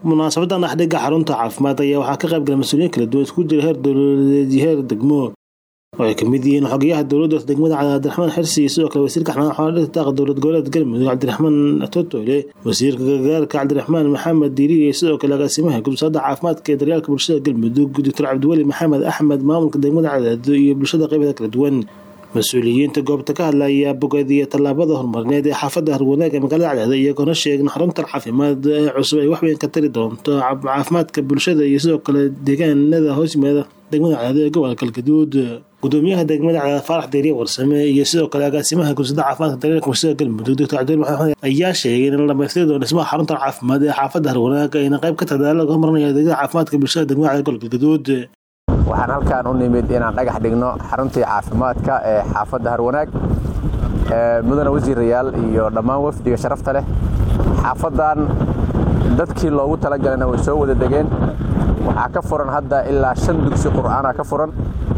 munaasabadan dhexdhiga xarunta caafimaad ayaa waxaa ka qayb gala mas-uuliyiin kala duwan isku jira heer dowladeed iyo heer degmo oo ay kamid yihiin xogayaha dowladda degmada cabdiraxmaan xirsi iyo sidoo kale wasiirka xanaana xoolaha daaqa dowlad goboleed galmudug cabdiraxmaan totoole wasiirka gargaarka cabdiraxmaan maxamed diiri iyo sidoo kale agaasimaha gudubsada caafimaadka ee daryaalka bulshada galmudug doctor cabdiweli maxamed axmed maamulka degmada cadaado iyo bulshada qeybaha kala duwan mas-uuliyiinta goobta ka hadlaya bogaadiya tallaabada horumarineed ee xaafadda harwanaag ee magaalada cadaado iyagoona sheegin xaruntan caafimaad ee cusub ay waxweyn ka tari doonto caafimaadka bulshada iyo sidoo kale deegaanada hoos yimaada degmada cadaado ee gobolka galgaduud gudoomiyaha degmada cadaad faarax deeriye warsame iyo sidoo kale agaasimaha gudubsada caafimaadka daryaalka bulshada galmudug doctor cabdiweli maxamed ayaa sheegay in la dhamaystiri doono dhismaha xaruntan caafimaad ee xaafadda harwanaag ayna qayb ka tadaala laga horumarinaya adeegyada caafimaadka bulshada degmada cadaad gobolka galgaduud waxaan halkaan u nimid inaan dhagax dhigno xaruntii caafimaadka ee xaafadda harwanaag mudane wasiirayaal iyo dhammaan wafdiga sharafta leh xaafaddan dadkii loogu talagalana way soo wada degeen waxaa ka furan hadda ilaa shan dugsi qur'aana ka furan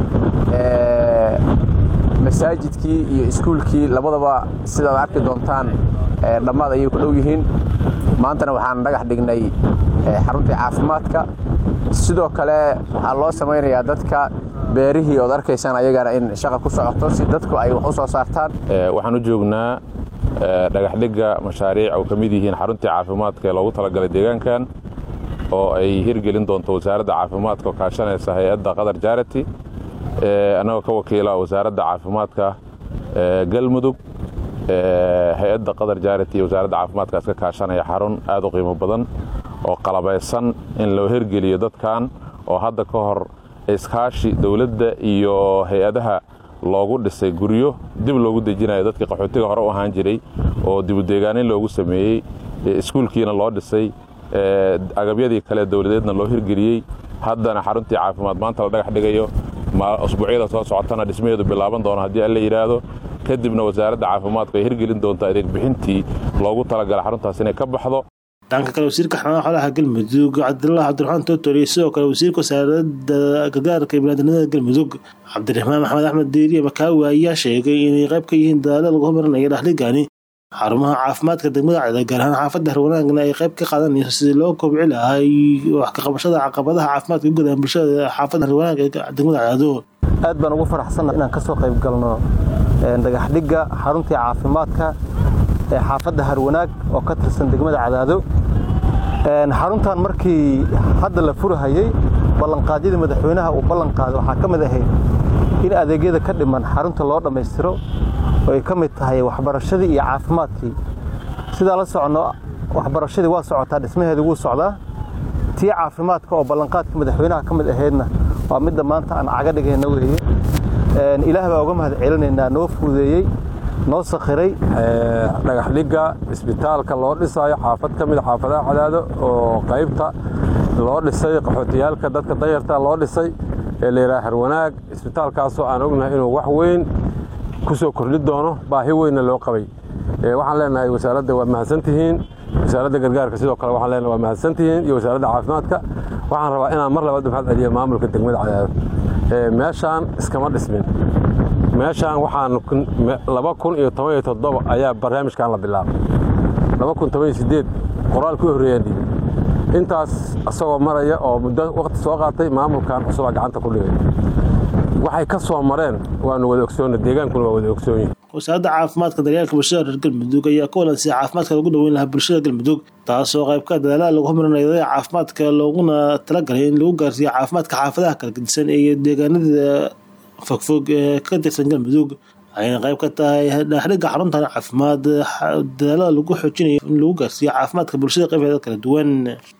masaajidkii iyo iskuulkii labadaba sidaad arki doontaan dhammaad ayay ku dhow yihiin maantana waxaan dhagax dhignay xaruntii caafimaadka sidoo kale waxaa loo samaynayaa dadka beerihii ood arkaysaan ayagana in shaqa ku socoto si dadku ay wax u soo saartaan waxaan u joognaa dhagaxdhigga mashaariic oo ka mid yihiin xaruntii caafimaadka ee loogu talagalay deegaankan oo ay hirgelin doonto wasaaradda caafimaadka oo kaashanaysa hay-adda qatar jarity annagoo ka wakiila wasaaradda caafimaadka galmudug hay-adda qatar jarity iyo wasaaradda caafimaadkaas ka kaashanaya xarun aad u qiimo badan oo qalabaysan in loo hirgeliyo dadkan oo hadda ka hor iskaashi dowladda iyo hay-adaha loogu dhisay guryo dib loogu dejinayo dadkii qaxootiga hore u ahaan jiray oo dibudeegaanin loogu sameeyey iskuulkiina loo dhisay agabyadii kale dowladeedna loo hirgeliyey haddana xaruntii caafimaad maanta la dhagax dhigayo usbuucyada soo socotana dhismaheedu bilaaban doono haddii alla yidhaahdo kadibna wasaaradda caafimaadku ay hirgelin doonto adeeg bixintii loogu talagala xaruntaas inay ka baxdo dhanka kale wasiirka xanaana xoolaha galmudug cabdillah cabdiraxmaan tootor iyo sidoo kale wasiirka wasaaradda gargaarka iyo biniaadamnimada galmudug cabdiraxmaan maxamed axmed deeriye makaawi ayaa sheegay inay qayb ka yihiin dadaalo lagu horumarinayo dhexdhigani xarumaha caafimaadka degmada cadaad gaar ahaan xaafadda harwanaagna ay qayb ka qaadanayso sidii loo kobci lahaa wax ka qabashada caqabadaha caafimaadka u gudahan bulshada xaafadda harwanaag ee degmada cadaado aad baan ugu faraxsanna inaan ka soo qayb galno dhagaxdhigga xaruntii caafimaadka ee xaafadda harwanaag oo ka tirsan degmada cadaado xaruntan markii hadda la furahayey ballanqaadyadii madaxweynaha uu ballan qaaday waxaa ka mid ahayd in adeegyada ka dhiman xarunta loo dhammaystiro oo ay ka mid tahay waxbarashadii iyo caafimaadkii sidaa la soconno waxbarashadii waa socotaa dhismaheedii wuu socdaa tii caafimaadka oo ballanqaadka madaxweynaha ka mid ahaydna waa midda maanta aan caga dhigayna weeye ilaah baa uga mahad celinaynaa noo fuudeeyey noo sakhiray dhagaxdhigga isbitaalka loo dhisaayo xaafad ka mida xaafadaha cadaado oo qaybta loo dhisay qaxootiyaalka dadka dayarta loo dhisay ee layidhaha harwanaag isbitaalkaasoo aan ognahay inuu wax weyn ku soo kordhi doono baahi weynna loo qabay waxaan leenahay wasaaradda waa mahadsantihiin wasaaradda gargaarka sidoo kale waxaan leenahay waa mahadsantihiin iyo wasaaradda caafimaadka waxaan rabaa inaan mar labaad mahad celiyo maamulka degmada cadaado meeshaan iskama dhismin meeshaan waxaan laba kun iyo toban iyo toddoba ayaa barnaamijkan la bilaabay laba kun toban iyo siddeed qoraal ku horreeyaan dhiibay intaas asagoo maraya oo muddo waqti soo qaatay maamulkan cusubaa gacanta ku dhigay waxay ka soo mareen waanu wada ogsoonna deegaankuna waa wada ogsoonyihin wasaaradda caafimaadka daryaalka bulshada reer galmudug ayaa ka walansiyay caafimaadka lagu dhaweyn lahaa bulshada galmudug taasoo qayb ka dadaalaha lagu horumarinayo caafimaadka looguna talagalay in lagu gaarsiiyo caafimaadka xaafadaha kala gedisan iyo deegaanada fogfog ee ka tirsan galmudug ayna qayb ka tahay dhexdhigga xaruntan caafimaad dadaalada lagu xoojinayo in lagu gaarsiiyo caafimaadka bulshada qaybeeda kala duwan